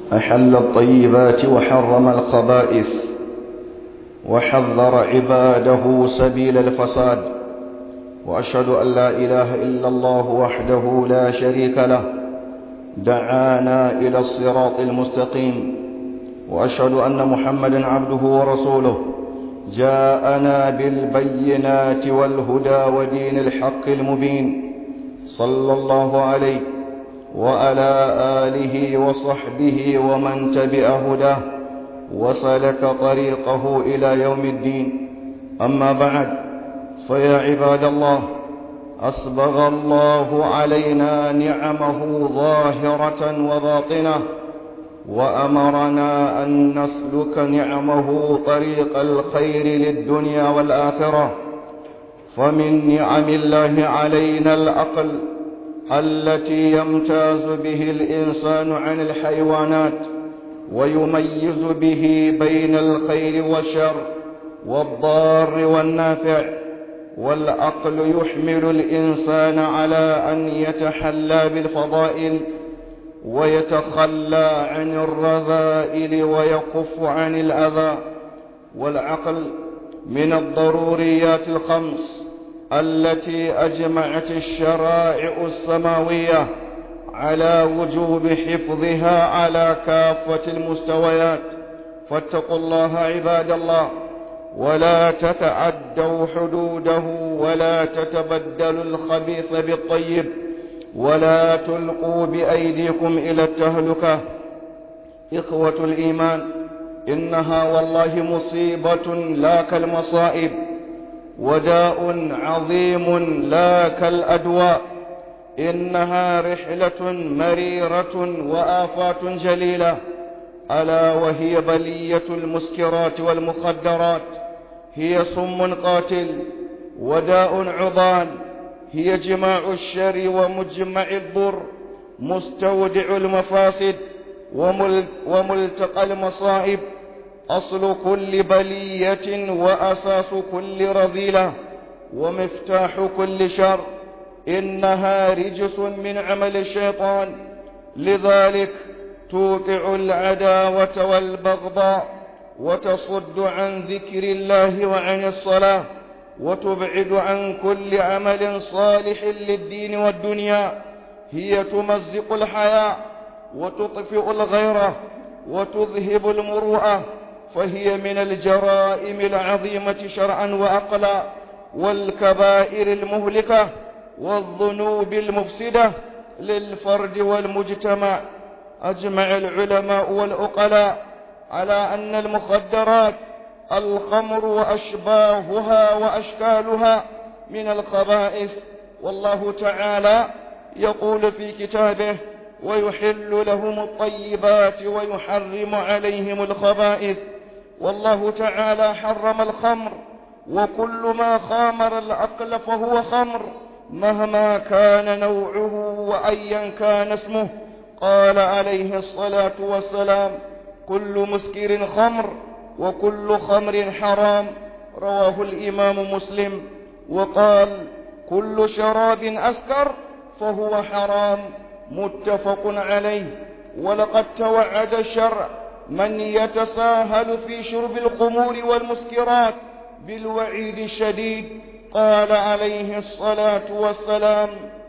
أحل الطيبات وحرم الخبائث وحذر عباده سبيل الفساد وأشهد أن لا إله إلا الله وحده لا شريك له دعانا إلى الصراط المستقيم وأشهد أن محمدا عبده ورسوله جاءنا بالبينات والهدى ودين الحق المبين صلى الله عليه وعلى آله وصحبه ومن تبع هداه وسلك طريقه إلى يوم الدين أما بعد فيا عباد الله أسبغ الله علينا نعمه ظاهرة وباطنة وأمرنا أن نسلك نعمه طريق الخير للدنيا والآخرة فمن نعم الله علينا العقل التي يمتاز به الإنسان عن الحيوانات ويميز به بين الخير والشر والضار والنافع والعقل يحمل الإنسان على أن يتحلى بالفضائل ويتخلى عن الرذائل ويكف عن الأذى والعقل من الضروريات الخمس التي أجمعت الشرائع السماوية على وجوب حفظها على كافة المستويات فاتقوا الله عباد الله ولا تتعدوا حدوده ولا تتبدلوا الخبيث بالطيب ولا تلقوا بأيديكم إلى التهلكة إخوة الإيمان إنها والله مصيبة لا كالمصائب وداء عظيم لا كالأدواء إنها رحلة مريرة وآفات جليلة ألا وهي بلية المسكرات والمخدرات هي سم قاتل وداء عضان هي جماع الشر ومجمع الضر مستودع المفاسد وملتقى المصائب أصل كل بلية وأساس كل رذيلة ومفتاح كل شر إنها رجس من عمل الشيطان لذلك توقع العداوة والبغضاء وتصد عن ذكر الله وعن الصلاة وتبعد عن كل عمل صالح للدين والدنيا هي تمزق الحياة وتطفئ الغيرة وتذهب المروءة فهي من الجرائم العظيمة شرعا وأقلا والكبائر المهلكة والذنوب المفسدة للفرد والمجتمع أجمع العلماء والعقلاء على أن المخدرات الخمر وأشباهها وأشكالها من الخبائث والله تعالى يقول في كتابه ويحل لهم الطيبات ويحرم عليهم الخبائث والله تعالى حرم الخمر وكل ما خامر العقل فهو خمر مهما كان نوعه وأيا كان اسمه قال عليه الصلاة والسلام كل مسكر خمر وكل خمر حرام رواه الإمام مسلم وقال كل شراب أسكر فهو حرام متفق عليه ولقد توعد الشرع من يتساهل في شرب الخمور والمسكرات بالوعيد الشديد قال عليه الصلاة والسلام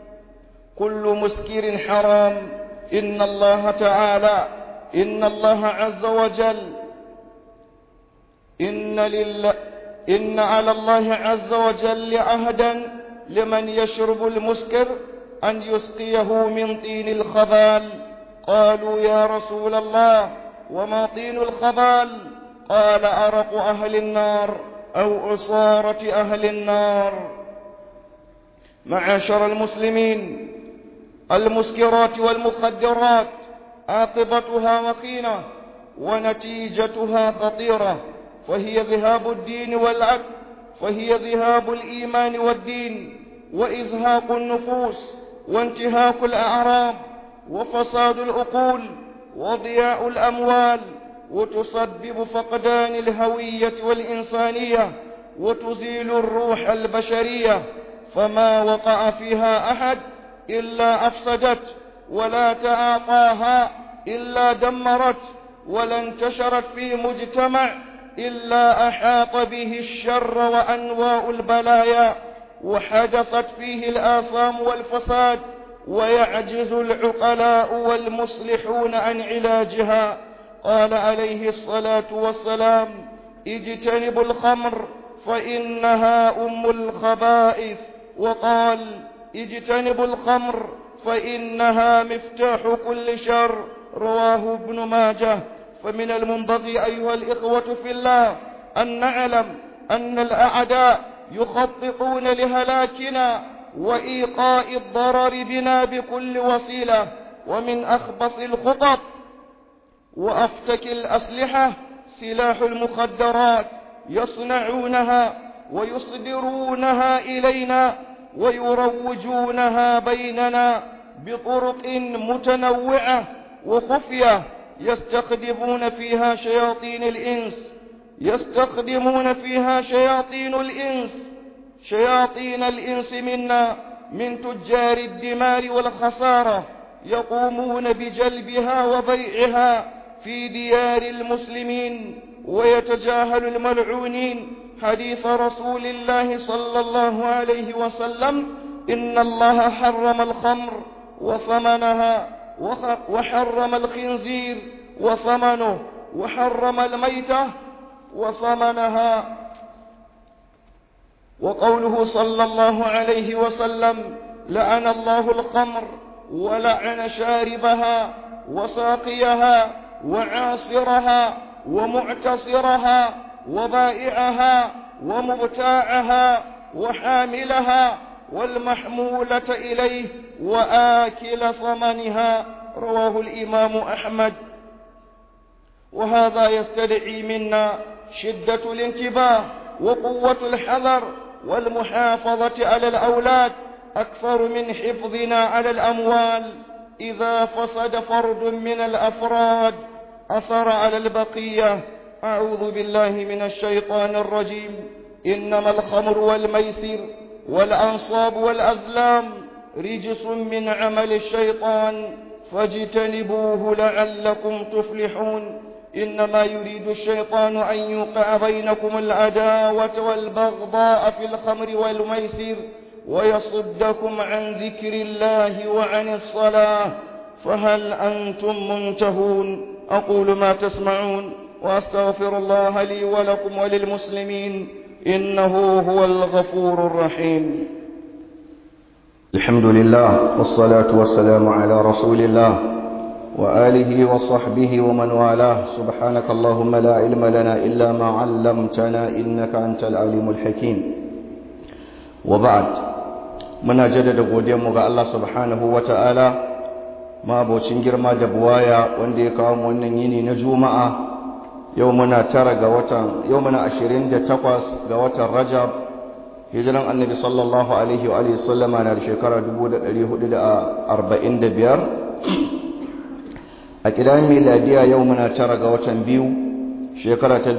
كل مسكر حرام إن الله تعالى إن الله عز وجل إن لله إن على الله عز وجل عهدا لمن يشرب المسكر أن يسقيه من طين الخبال قالوا يا رسول الله وما طين الخبال قال أرق أهل النار أو عصارة أهل النار معاشر المسلمين المسكرات والمخدرات عاقبتها وخيمة ونتيجتها خطيرة فهي ذهاب الدين والعقل فهي ذهاب الإيمان والدين وإزهاق النفوس وانتهاك الأعراض وفساد العقول وضياع الأموال وتسبب فقدان الهوية والإنسانية وتزيل الروح البشرية فما وقع فيها أحد إلا أفسدت ولا تعاطاها إلا دمرت ولا انتشرت في مجتمع إلا أحاط به الشر وأنواع البلايا وحدثت فيه الآثام والفساد ويعجز العقلاء والمصلحون عن علاجها قال عليه الصلاة والسلام اجتنبوا الخمر فإنها أم الخبائث وقال اجتنبوا الخمر فإنها مفتاح كل شر رواه ابن ماجه فمن المنبغي أيها الإخوة في الله أن نعلم أن الأعداء يخططون لهلاكنا وإيقاء الضرر بنا بكل وسيلة ومن أخبث الخطط وأفتك الأسلحة سلاح المخدرات يصنعونها ويصدرونها إلينا ويروجونها بيننا بطرق متنوعة وخفية يستخدمون فيها شياطين الإنس يستخدمون فيها شياطين الإنس شياطين الإنس منا من تجار الدمار والخسارة يقومون بجلبها وبيعها في ديار المسلمين ويتجاهل الملعونين حديث رسول الله صلى الله عليه وسلم إن الله حرم الخمر وثمنها وحرم الخنزير وثمنه وحرم الميتة وثمنها وقوله صلى الله عليه وسلم لعن الله الخمر ولعن شاربها وساقيها وعاصرها ومعتصرها وبائعها ومبتاعها وحاملها والمحمولة إليه وآكل ثمنها رواه الإمام أحمد وهذا يستدعي منا شدة الانتباه وقوة الحذر والمحافظة على الأولاد أكثر من حفظنا على الأموال إذا فسد فرد من الأفراد أثر على البقية أعوذ بالله من الشيطان الرجيم إنما الخمر والميسر والأنصاب والأزلام رجس من عمل الشيطان فاجتنبوه لعلكم تفلحون إنما يريد الشيطان أن يوقع بينكم العداوة والبغضاء في الخمر والميسر ويصدكم عن ذكر الله وعن الصلاة فهل أنتم منتهون أقول ما تسمعون وأستغفر الله لي ولكم وللمسلمين إنه هو الغفور الرحيم الحمد لله والصلاة والسلام على رسول الله وآله وصحبه ومن والاه سبحانك اللهم لا علم لنا إلا ما علمتنا إنك أنت العليم الحكيم وبعد muna jaddada godiyarmu ga Allah subhanahu wa ta'ala mabocin girma da buwaya wanda ya kawo mu wannan yini na juma'a yau muna tara ga watan yau muna ashirin da takwas ga watan rajab hijiran annabi sallallahu alaihi wa sallama na da shekara 1445 a kidan miladiya yau muna tara ga watan biyu shekara ta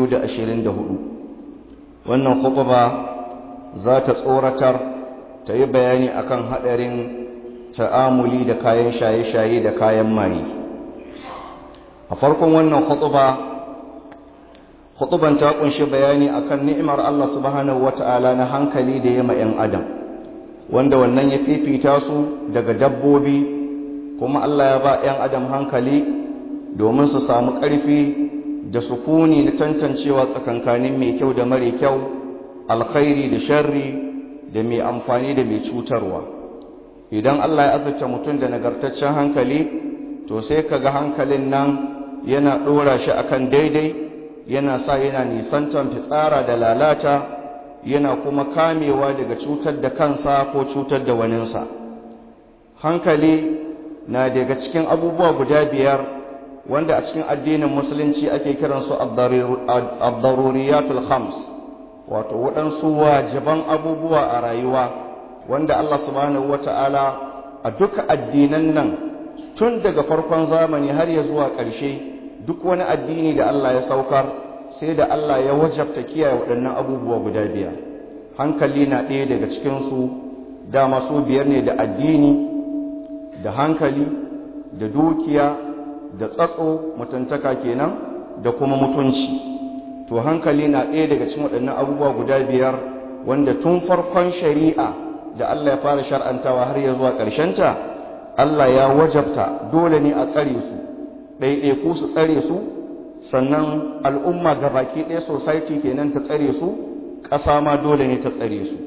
2024 wannan khutba za ta tsoratar ta yi bayani akan haɗarin ta'amuli da kayan shaye-shaye da kayan maye a farkon wannan khutba khutban ta kunshi bayani akan ni'imar Allah subhanahu wata'ala na hankali da yama 'yan adam wanda wannan ya fifita su daga dabbobi kuma Allah ya ba 'yan adam hankali domin su samu ƙarfi da sukuni na tantancewa tsakankanin mai kyau da mare kyau alkhairi da sharri da mai amfani da mai cutarwa idan Allah ya azurta mutum da nagartaccen hankali to sai kaga hankalin nan yana ɗora shi akan daidai yana sa yana nisantan fitsara da lalata yana kuma kamewa daga cutar da kansa ko cutar da waninsa hankali na daga cikin abubuwa guda biyar wanda a cikin addinin musulunci ake kiransu ad-daruriyatul khams wato waɗansu wajiban abubuwa a rayuwa wanda Allah subhanahu wata'ala a duka addinan nan tun daga farkon zamani har ya zuwa ƙarshe duk wani addini da Allah ya saukar sai da Allah ya wajabta kiyaye waɗannan abubuwa guda biyar hankali na ɗaya daga cikinsu dama su biyar ne da addini da hankali da dukiya da tsatso mutuntaka kenan da kuma mutunci to hankali na ɗaya daga cikin waɗannan abubuwa guda biyar wanda tun farkon shari'a da Allah ya fara shar'antawa har ya zuwa ta, Allah ya wajabta dole ne a tsare su ɗaiɗaiku su tsare su sannan al'umma gabaki ɗaya society kenan ta tsare su ƙasa ma dole ne ta tsare su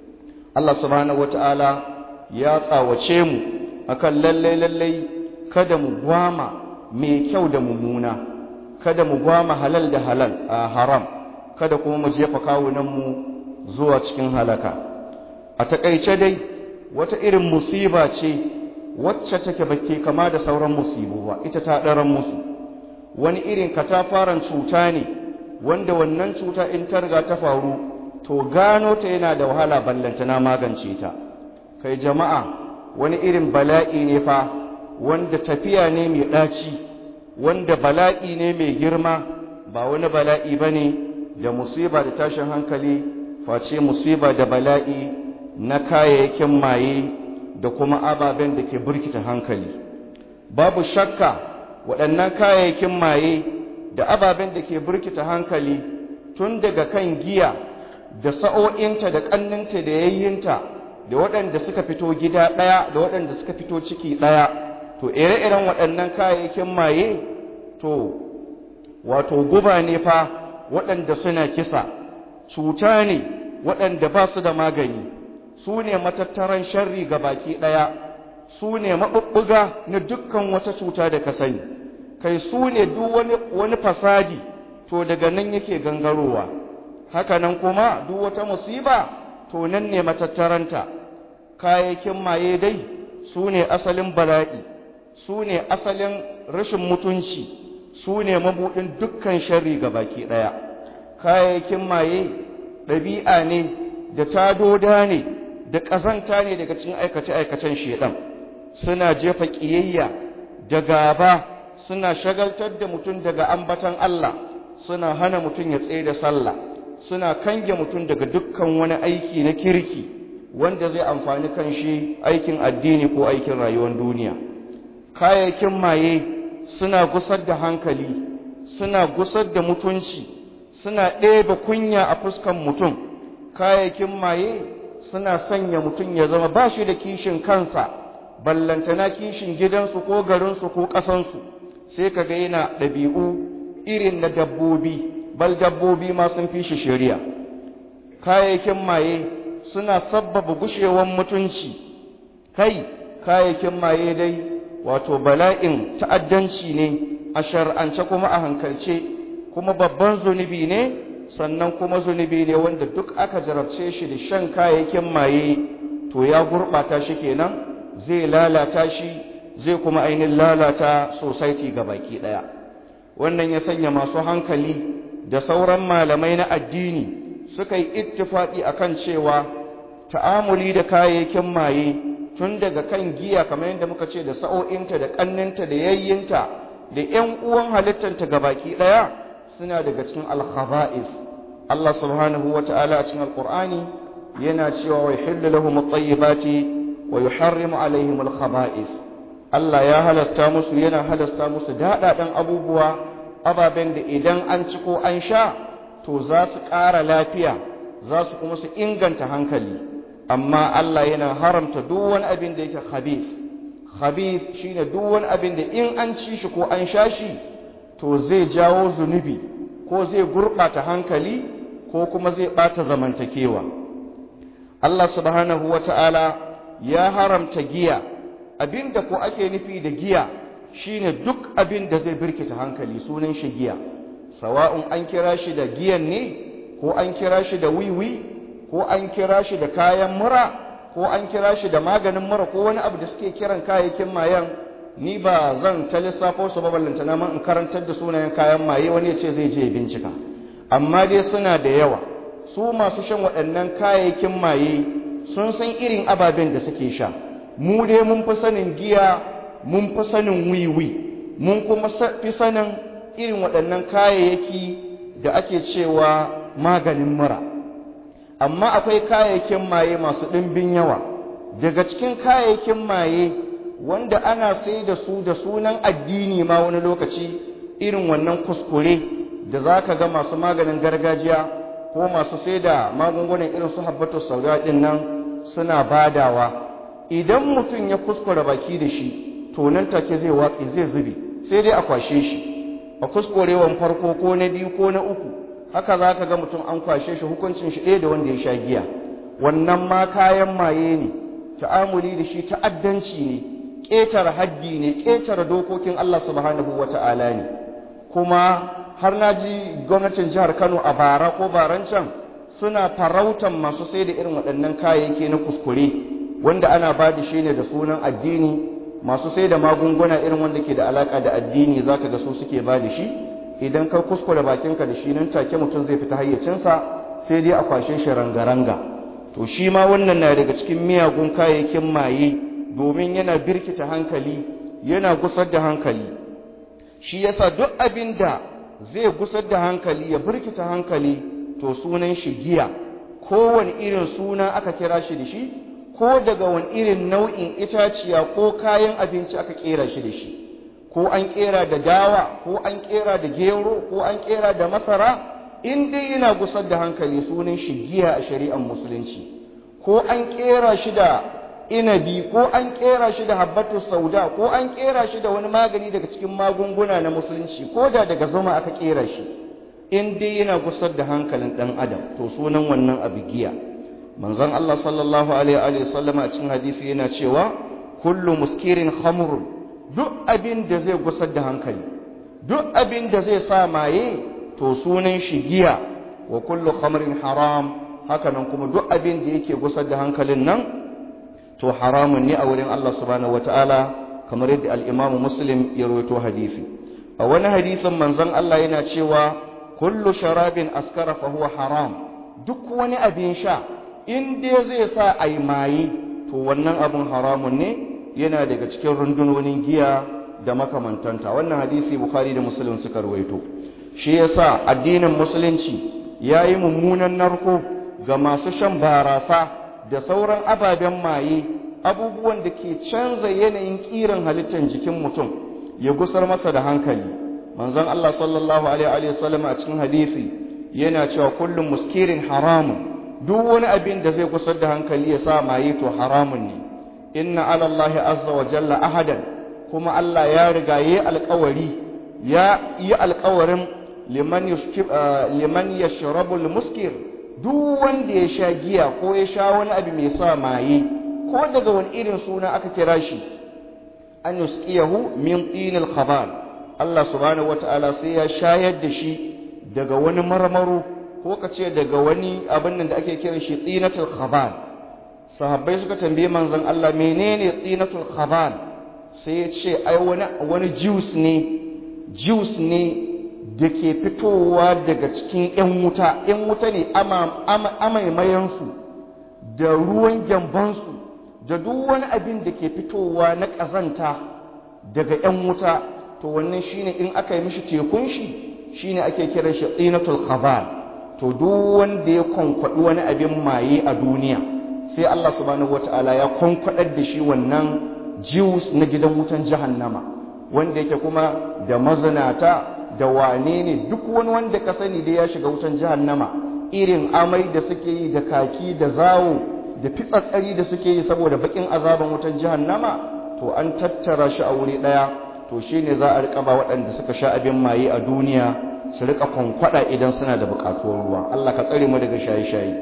Allah subhanahu wata'ala ya tsawace mu akan lallai lallai kada mu gwama mai kyau da mummuna kada mu gwama halal da halal a haram kada kuma mu jefa kawunanmu zuwa cikin halaka a takaice dai wata irin musiba ce wacce take bakke kama da sauran musibu ba ita ta ɗaran musu wani irin katafaren cuta ne wanda wannan cuta in ta riga ta faru to gano ta yana da wahala ballantana magance ta kai jama'a wani irin bala'i ne fa wanda tafiya ne mai ɗaci wanda bala'i ne mai girma ba wani bala'i ba ne da musiba da tashin hankali face musiba da bala'i na kayayyakin maye da kuma ababen da ke burkita hankali babu shakka waɗannan kayayyakin maye da ababen da ke burkita hankali tun daga kan giya da sa'o'inta da ƙanninta da yayyinta da waɗanda suka fito gida ɗaya da waɗanda suka fito ciki ɗaya to ire-iren waɗannan kayayyakin maye to wato guba ne fa waɗanda suna kisa cuta ne waɗanda ba su da magani su ne matattaran sharri ga baki ɗaya su ne maɓuɓɓuga na dukkan wata cuta da ka sani kai su ne duk wani, wani fasadi to daga nan yake gangarowa haka nan kuma duk wata musiba to nan ne matattaranta kayayyakin maye dai su ne asalin bala'i su ne asalin rashin mutunci su ne mabuɗin dukkan sharri ga baki ɗaya kayayyakin maye ɗabi'a ne da tadoda ne da ƙazanta ne daga cikin aikace-aikacen shedan suna jefa ƙiyayya da gaba suna shagaltar da mutum daga ambatan Allah suna hana mutum ya tsaye da sallah suna kange mutum daga dukkan wani aiki na kirki wanda zai amfani kan shi aikin addini ko aikin rayuwar duniya kayayyakin maye suna gusar da hankali suna gusar da mutunci suna ɗebe kunya a fuskan mutum kayayyakin maye suna sanya mutum ya zama ba shi da kishin kansa ballantana kishin gidansu ko garinsu ko ƙasansu sai ka ga yana ɗabi'u irin na dabbobi bal dabbobi ma sun fi shi shari'a kayayyakin maye suna sabbaba gushewan mutunci kai kayayyakin maye dai wato bala'in ta'addanci ne a shar'ance kuma a hankalce kuma babban zunubi ne sannan kuma zunubi ne wanda duk aka jarabce shi da shan kayayyakin maye to ya gurɓata shi kenan zai lalata shi zai kuma ainihin lalata society ga baki ɗaya wannan ya sanya masu hankali da sauran malamai na addini suka yi ittifaƙi akan cewa ta'amuli da kayayyakin maye tun daga kan giya kamar yadda muka ce da sa'o'inta da ƙanninta da yayyinta da ‘yan uwan halittanta ga baki ɗaya suna daga cikin alkhaba'is Allah subhanahu wa ta'ala a cikin alƙur'ani yana cewa wa yuhillu lahum at-tayyibati wa yuharrimu alaihim al-khaba'is Allah ya halasta musu yana halasta musu daɗaɗan abubuwa ababen da idan an ci ko an sha to za su ƙara lafiya za su kuma su inganta hankali amma Allah yana haramta duk wani abin da yake khabith khabith shine duk wani abin da in an ci shi ko an sha shi to zai jawo zunubi ko zai gurɓata hankali ko kuma zai ɓata zamantakewa Allah subhanahu wa ta'ala ya haramta giya abinda ko ake nufi da giya shine duk abin da zai birkita hankali sunan shi giya sawa'un an kira shi da giyan ne ko an kira shi da wiwi ko an kira shi da kayan mura ko an kira shi da maganin mura ko wani abu da suke kiran kayayyakin mayan ni ba zan ta lissafo su ba ballanta na in karantar da sunayen kayan maye wani ya ce zai je bincika amma dai suna da yawa su masu shan waɗannan kayayyakin maye sun san irin ababen da suke sha mu dai mun fi sanin giya mun fi sanin wiwi mun kuma fi sanin irin waɗannan kayayyaki da ake cewa maganin mura amma akwai kayayyakin maye masu ɗimbin yawa daga cikin kayayyakin maye wanda ana sai da su da sunan addini ma wani lokaci irin wannan kuskure da za ka ga masu maganin gargajiya ko masu sai da magungunan irin su habbatu sauda ɗin nan suna badawa idan mutum ya kuskura baki da shi to nan take zai watsi zai zube sai dai a kwashe shi a kuskurewan farko ko na biyu ko na uku haka za ka ga mutum an kwashe shi hukuncin shi ɗaya da wanda ya sha giya wannan ma kayan maye ne ta'amuli da shi ta'addanci ne ƙetare haddi ne ƙetare dokokin Allah subhanahu wa ta'ala ne kuma har na ji gwamnatin jihar Kano a bara ko baran can suna farautan masu sai da irin waɗannan kayayyaki na kuskure wanda ana ba da shi ne da sunan addini masu sai da magunguna irin wanda ke da alaka da addini zaka ga su suke ba da shi idan ka kuskure bakinka da shi nan take mutum zai fita hayyacinsa sai dai a kwashe shi rangaranga to shi ma wannan na daga cikin miyagun kayayyakin maye domin yana birkita hankali yana gusar da hankali shi yasa duk abin da zai gusar da hankali ya birkita hankali to sunan shi giya kowane irin suna aka kira shi da shi ko daga wani irin nau'in itaciya ko kayan abinci aka kera shi da shi ko an kera da dawa ko an kera da gero ko an kera da masara in dai yana gusar da hankali sunan shi giya a shari'ar musulunci ko an kera shi da inabi ko an kera shi da habbatu sauda ko an kera shi da wani magani daga cikin magunguna na musulunci ko da daga zuma aka kera shi in dai yana gusar da hankalin dan adam to sunan wannan abu giya manzon Allah sallallahu alaihi wa sallam a cikin hadisi yana cewa kullu muskirin khamrun duk abin da zai gusar da hankali duk abin da zai sa maye to sunan shi giya wa kullu khamrin haram hakanan kuma duk abin da yake gusar da hankalin nan to haramun ne a wurin Allah subhanahu wataala kamar yadda al-Imam Muslim ya rawaito hadisi a wani hadisin manzon Allah yana cewa kullu sharabin askara fa huwa haram duk wani abin sha in dai zai sa ai maye to wannan abin haramun ne yana daga cikin rundunonin giya da makamantanta wannan hadisi Bukhari da Muslim suka rawaito shi yasa addinin musulunci yayi mummunan narko ga masu shan barasa da sauran ababen maye abubuwan da ke canza yanayin kiran halittar jikin mutum ya gusar masa da hankali manzon Allah sallallahu alaihi wa sallam a cikin hadisi yana cewa kullum muskirin haramun duk wani abin da zai gusar da hankali ya sa maye to haramun ne inna ala Allah azza wa jalla ahadan kuma Allah ya riga yayi alƙawari ya yi alƙawarin liman yushkib liman yashrabu al-muskir duk wanda ya sha giya ko ya sha wani abu mai sa maye ko daga wani irin suna aka kira shi an yusqiyahu min tinil khabal Allah subhanahu wataala sai ya shayar da shi daga wani marmaro ko ka ce daga wani abin nan da ake kira shi tinatul khabal sahabbai suka tambaye manzon Allah menene tinatul khabal sai ya ce ai wani wani juice ne juice ne da ke fitowa daga cikin 'yan wuta 'yan wuta ne amaimayensu da ruwan gyambansu da duk wani abin da ke fitowa na ƙazanta daga 'yan wuta to wannan shine in aka yi mishi tekun shi shine ake kiran shi tsinatul khabal to duk wanda ya kwankwaɗi wani abin maye a duniya sai Allah subhanahu wata'ala ya kwankwaɗar da shi wannan jiwus na gidan wutan jahannama wanda yake kuma da mazinata da wane ne duk wani wanda ka sani da ya shiga wutan jahannama irin amai da suke yi da kaki da zawo da fitsatsari da suke yi saboda bakin azaban wutan jahannama to an tattara shi a wuri daya to shine za a rika ba waɗanda suka sha abin maye a duniya su rika kwankwada idan suna da buƙatuwar ruwa Allah ka tsare mu daga shaye-shaye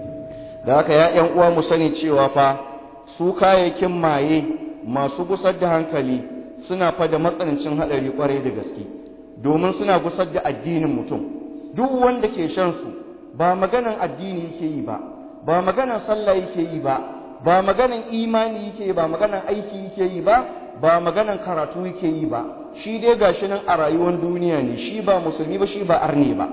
da haka ya ƴan uwa mu sani cewa fa su kayayyakin maye masu gusar da hankali suna fa da matsanancin haɗari kwarai da gaske domin suna gusar da addinin mutum duk wanda ke shan su ba maganan addini yake yi ba ba maganan sallah yake yi ba ba maganan imani yake yi ba maganan aiki yake yi ba ba maganan karatu yake yi ba shi dai gashi nan a rayuwar duniya ne shi ba musulmi ba shi ba arne ba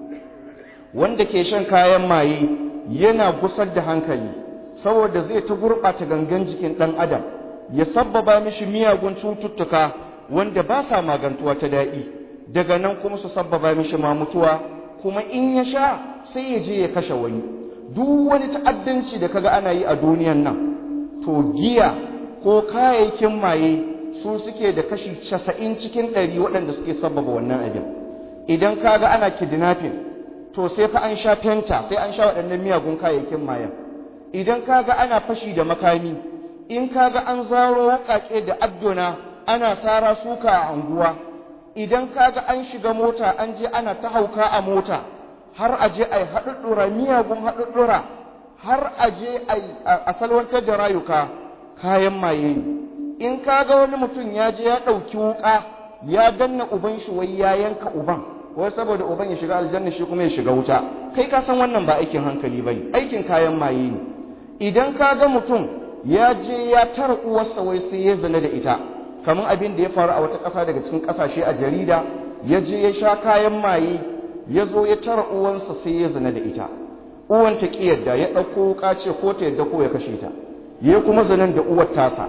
wanda ke shan kayan maye yana gusar da hankali saboda zai ta gurɓata gangan jikin ɗan adam ya sabbaba mishi miyagun cututtuka wanda ba sa magantuwa ta daɗi daga nan kuma su sabbaba mishi ma mutuwa kuma in ya sha sai ya je ya kashe wani duk wani ta'addanci da kaga ana yi a duniyan nan to giya ko kayayyakin maye su suke da kashi casa'in cikin ɗari waɗanda suke sabbaba wannan abin idan kaga ana kidnapping to sai fa an sha fenta sai an sha waɗannan miyagun kayayyakin mayan idan kaga ana fashi da makami in kaga an zaro wuƙaƙe da adduna ana sara suka a anguwa idan kaga an shiga mota an je ana ta hauka a mota har a je a yi haɗuɗɗura miyagun haɗuɗɗura har a je a salwantar da rayuka kayan maye ne in kaga wani mutum ya je ya ɗauki wuƙa ya danna uban shi wai ya yanka uban wai saboda uban ya shiga aljanna shi kuma ya shiga wuta kai ka san wannan ba aikin hankali ba ne aikin kayan maye ne idan kaga mutum ya je ya tara uwarsa wai sai ya zina da ita kamar abin da ya faru a wata ƙasa daga cikin ƙasashe a jarida ya je ya sha kayan maye ya zo ya tara uwansa sai ya zina da ita uwan ta ƙi yadda ya ɗauko wuƙa ce ko ta yadda ko ya kashe ta ya kuma zanen da uwar tasa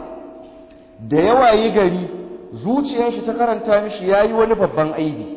da yawa yi gari zuciyar shi ta karanta mishi ya yi wani babban aibi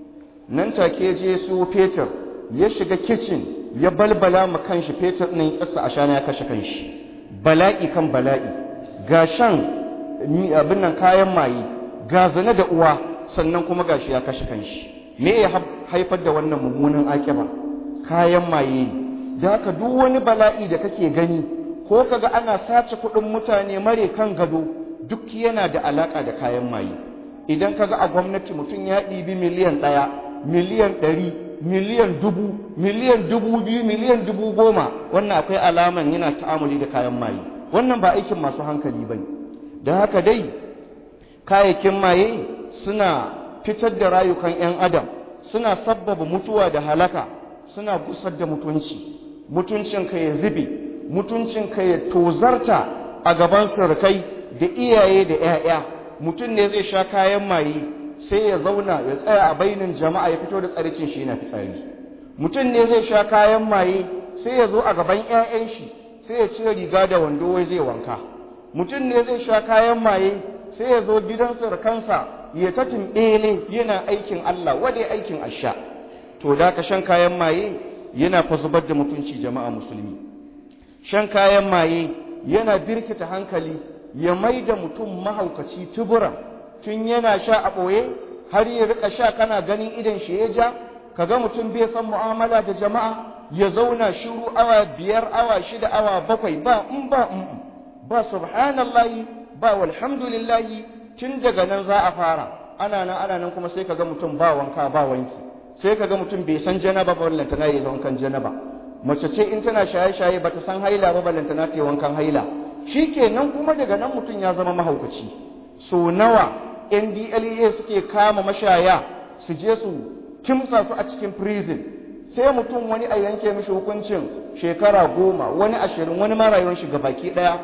nan take je su fetur ya shiga kicin ya balbala ma kanshi fetur ɗin ƙasa a shana ya kashe kanshi bala'i kan bala'i ga shan abin nan kayan maye ga zane da uwa sannan kuma gashi ya kashe kanshi me ya haifar da wannan mummunan akiba kayan maye ne da haka duk wani bala'i da kake gani ko kaga ana sace kuɗin mutane mare kan gado duk yana da alaka da kayan maye idan kaga a gwamnati mutum ya ɗibi miliyan ɗaya miliyan ɗari miliyan dubu miliyan dubu biyu miliyan dubu goma wannan akwai alaman yana ta'amuli da kayan maye wannan ba aikin masu hankali ba ne da haka dai kayayyakin maye suna fitar da rayukan 'yan adam suna sabbaba mutuwa da halaka suna gusar da mutunci mutuncinka ya zube mutuncinka ya tozarta a gaban surukai da iyaye da 'ya'ya mutum ne zai sha kayan maye sai ya zauna ya tsaya a bainin jama'a ya fito da tsaricin shi na fitsari mutum ne zai sha kayan maye sai ya zo a gaban 'ya'yan shi sai ya cire riga da wando wai zai wanka mutum ne zai sha kayan maye sai ya zo gidan surukansa ya ta timbele yana aikin Allah wadai aikin asha to da ka shan kayan maye yana fa zubar da mutunci jama'a musulmi shan kayan maye yana birkita hankali ya mai da mutum mahaukaci tubura tun yana sha a ɓoye har ya rika sha kana ganin idan shi ya ja kaga mutum bai san mu'amala da jama'a ya zauna shiru awa biyar awa shida awa bakwai ba in ba in ba subhanallahi ba walhamdulillahi tun daga nan za a fara ana nan ana nan kuma sai kaga mutum ba wanka ba wanki sai kaga mutum bai san janaba ba wallanta na yi wankan janaba mace ce in tana shaye-shaye bata san haila ba ballanta na ta yi wankan haila shikenan kuma daga nan mutum ya zama mahaukaci so nawa NDLEA suke kama mashaya su je su kimsa su a cikin prison sai mutum wani a yanke mishi hukuncin shekara goma wani ashirin wani ma rayuwar shi baki daya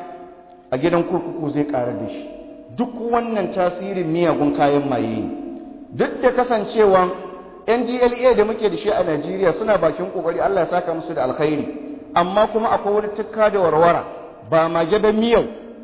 a gidan kurkuku zai karar da shi duk wannan tasirin miyagun kayan maye ne duk da kasancewa NDLEA da muke da shi a Najeriya suna bakin kokari Allah ya saka musu da alkhairi amma kuma akwai wani tukka da warwara ba mage da miyau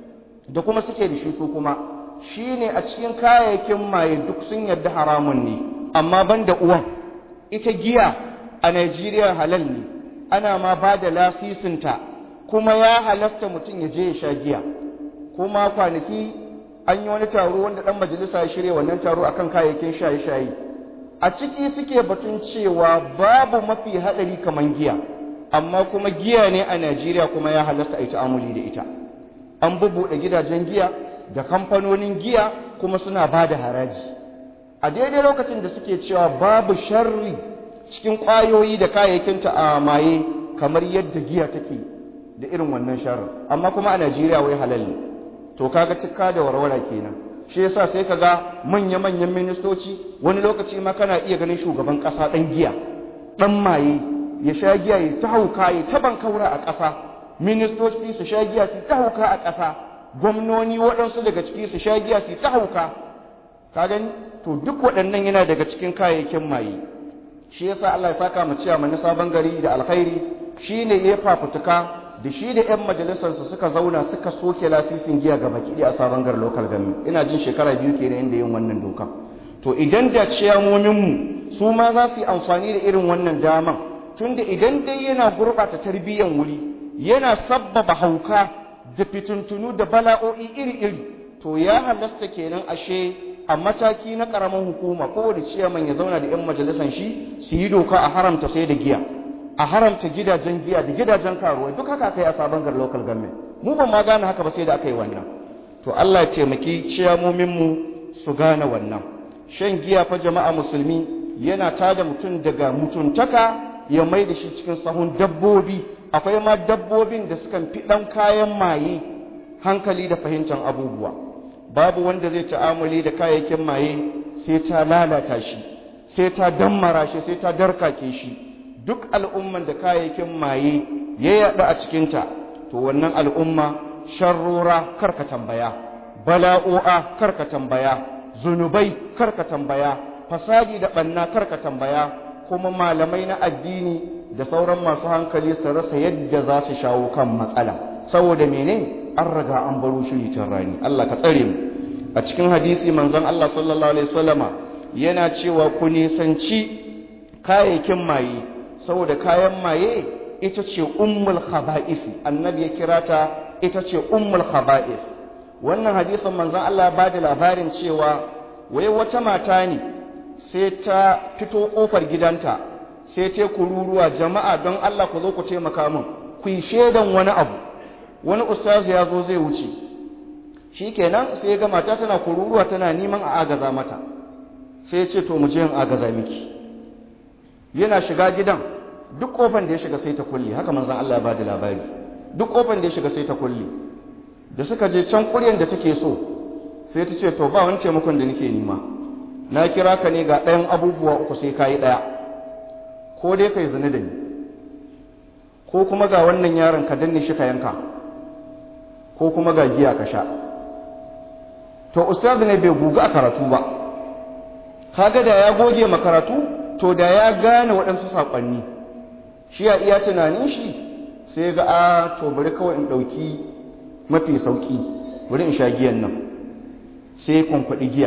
da kuma suke da shi su kuma shine a cikin kayayyakin maye duk sun yarda haramun ne amma ban da uwan ita giya a Najeriya halal ne ana ma ba da lasisinta kuma ya halasta mutum ya je ya sha giya kuma kwanaki an yi wani taro wanda ɗan majalisa ya shirya wannan taro akan kayayyakin shaye-shaye a ciki suke batun cewa babu mafi haɗari kamar giya amma kuma giya ne a Najeriya kuma ya halasta a yi ta'amuli da ita an bubuɗe gidajen giya da kamfanonin giya kuma suna ba da haraji a daidai lokacin da suke cewa babu sharri cikin ƙwayoyi da kayayyakinta a maye kamar yadda giya take da irin wannan sharri amma kuma a Najeriya wai halal ne to kaga cikka da warwara kenan shi yasa sai kaga manya-manyan ministoci wani lokaci ma kana iya ganin shugaban ƙasa ɗan giya ɗan maye ya sha giya ya ta hauka ya ta bankaura a ƙasa ministoci su sha giya su ta hauka a ƙasa gwamnoni waɗansu daga ciki su sha giya su ta hauka ka gani to duk waɗannan yana daga cikin kayayyakin maye shi yasa Allah ya saka mu ciya na sabon gari da alkhairi shine ya fafutuka da shi da 'yan majalisarsa suka zauna suka soke lasisin giya ga baki a sabon gari local government ina jin shekara biyu kenan inda yin wannan doka to idan da ciyamominmu su ma za su yi amfani da irin wannan daman tunda idan dai yana gurɓata tarbiyyan wuri yana sabbaba hauka da fituntunu da bala'o'i iri-iri to ya halasta kenan ashe a mataki na karamin hukuma kowane ciyaman ya zauna da 'yan majalisan shi su yi doka a haramta sai da giya a haramta gidajen giya da gidajen karuwa duk haka kai a sabon gar local government mu ban ma gane haka ba sai da aka yi wannan to Allah ya taimaki ciyamomin mu su gane wannan shan giya fa jama'a musulmi yana tada mutum daga mutuntaka ya mai da shi cikin sahun dabbobi akwai ma dabbobin da sukan fi ɗan kayan maye hankali da fahimtar abubuwa babu wanda zai ta'amuli da kayayyakin maye sai ta lalata shi sai ta dammara shi sai ta darkake shi duk al'umman da kayayyakin maye ya yaɗu a cikinta to wannan al'umma sharrora karka tambaya bala'o'a karka tambaya zunubai karka tambaya fasadi da ɓanna karka tambaya kuma malamai na addini da sauran masu hankali su rasa yadda za su shawo kan matsala saboda mene an riga an baro shiri can rani Allah ka tsare mu a cikin hadisi manzon Allah sallallahu alaihi wasallama yana cewa ku nisanci kayayyakin maye saboda kayan maye ita ce ummul khaba'is annabi ya kira ta ita ce ummul khaba'is wannan hadisin manzon Allah ba da labarin cewa wai wata mata ne sai ta fito kofar gidanta sai ta kururuwa jama'a don Allah ku zo ku taimaka min ku yi shaidan wani abu wani ustazu ya zo zai wuce shikenan sai ya ga mata tana kururuwa tana neman a agaza mata sai ya ce to mu je in agaza miki yana shiga gidan duk kofan da ya shiga sai ta kulle haka manzon Allah ya ba da labari duk kofan da ya shiga sai ta kulle da suka je can kuryan da take so sai ta ce to ba wani taimakon da nake nema na kira ka ne ga ɗayan abubuwa uku sai ka yi ɗaya ko dai ka yi zane da ni ko kuma ga wannan yaron ka danne shi ka yanka ko kuma ga giya ka sha to ustaz ne bai guga a karatu ba kaga da ya goge ma karatu to da ya gane waɗansu saƙonni shi ya iya tunanin shi sai ga a to bari kawai in ɗauki mafi sauƙi bari in sha giyan nan sai kwankwaɗi giya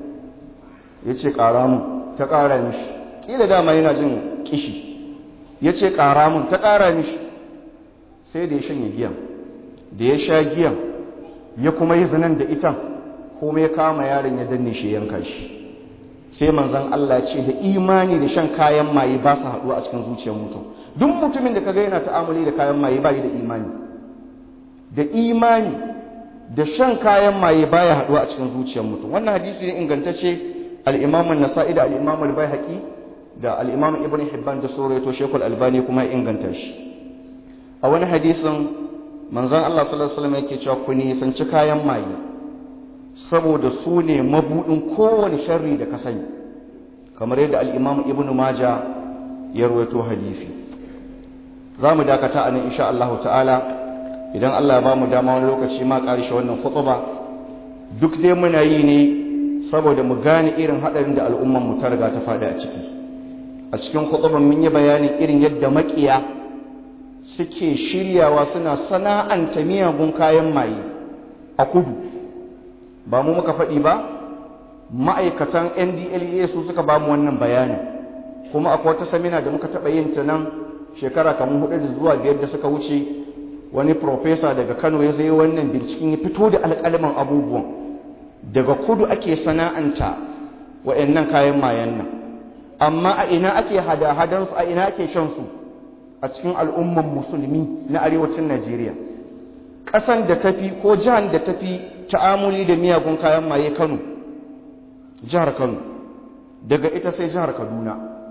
ya ce ƙara mun ta ƙara mishi ƙila dama yana jin ƙishi ya ce ƙara mun ta ƙara mishi sai da ya shanye giyan da ya sha giyan ya kuma yi zinan da ita kuma ya kama yaron ya danne shi yanka shi sai manzon Allah ce da imani da shan kayan maye ba su haɗuwa a cikin zuciyar mutum duk mutumin da kaga yana ta'amuli da kayan maye ba da imani da imani da shan kayan maye baya haɗuwa a cikin zuciyar mutum wannan hadisi ne ingantacce al-Imam an-Nasa'i da al-Imam al-Baihaqi da al-Imam Ibn Hibban da Suraito Sheikhul Albani kuma ya inganta shi a wani hadisin manzon Allah sallallahu alaihi wasallam yake cewa ku nisanci kayan maye saboda su ne mabudin kowane sharri da ka sani kamar yadda al-Imam Ibn Majah ya rawaito hadisi za mu dakata a nan insha Allah ta'ala idan Allah ya ba mu dama wani lokaci ma ƙarshe wannan khutba duk dai muna yi ne saboda mu gane irin haɗarin da al'umman mu ta riga ta faɗi a ciki a cikin khutban mun yi bayanin irin yadda maƙiya suke shiryawa suna sana'anta miyagun kayan maye a kudu ba mu muka faɗi ba ma'aikatan ndlea su suka ba mu wannan bayanin kuma akwai wata samina da muka taɓa yin ta nan shekara kamar hudu da zuwa biyar da suka wuce wani profesa daga kano ya zai wannan binciken ya fito da alƙalman abubuwan daga kudu ake sana'anta wa'annan kayan mayan nan amma a ina ake hada-hadansu a ina ake shan su a cikin al'umman musulmi na arewacin najeriya ƙasan da tafi ko jihar da tafi ta'amuli da miyagun kayan maye kano jihar kano daga ita sai jihar kaduna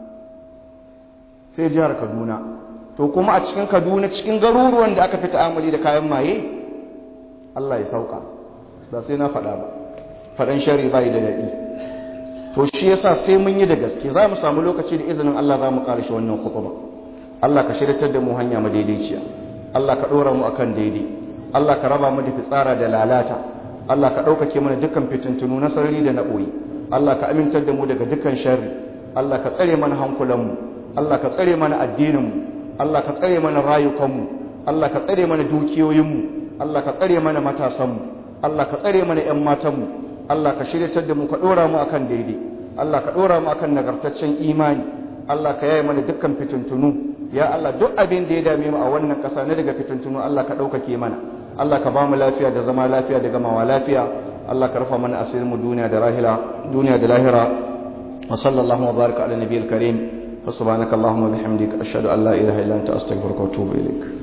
sai jihar kaduna to kuma a cikin kaduna cikin garuruwan da aka fi ta'amuli da kayan maye allah ya sauka ba sai na faɗa ba faɗan shari bai da daɗi to shi yasa sai mun yi da gaske za mu samu lokaci da izinin allah za mu ƙarshe wannan kutuba allah ka shiryatar da mu hanya madaidaiciya allah ka ɗora mu akan daidai allah ka raba mu da fitsara da lalata allah ka ɗaukake mana dukkan fitintunu na sarari da na ɓoye allah ka amintar da mu daga dukkan sharri allah ka tsare mana hankulanmu allah ka tsare mana addininmu Allah ka tsare mana rayukanmu Allah ka tsare mana dukiyoyinmu Allah ka tsare mana matasanmu Allah ka tsare mana ƴan matanmu Allah ka shiryatar da mu ka ɗora mu akan daidai Allah ka ɗora mu akan nagartaccen imani Allah ka yaye mana dukkan fitintunu ya Allah duk abin da ya dame mu a wannan ƙasa na daga fitintunu Allah ka ɗaukake mana Allah ka ba mu lafiya da zama lafiya da gamawa lafiya Allah ka rufa mana asirin mu duniya da rahila duniya da lahira wa sallallahu wa baraka ala nabiyil karim fa subhanakallahumma bihamdika ashhadu an la ilaha illa anta astaghfiruka wa atubu ilaik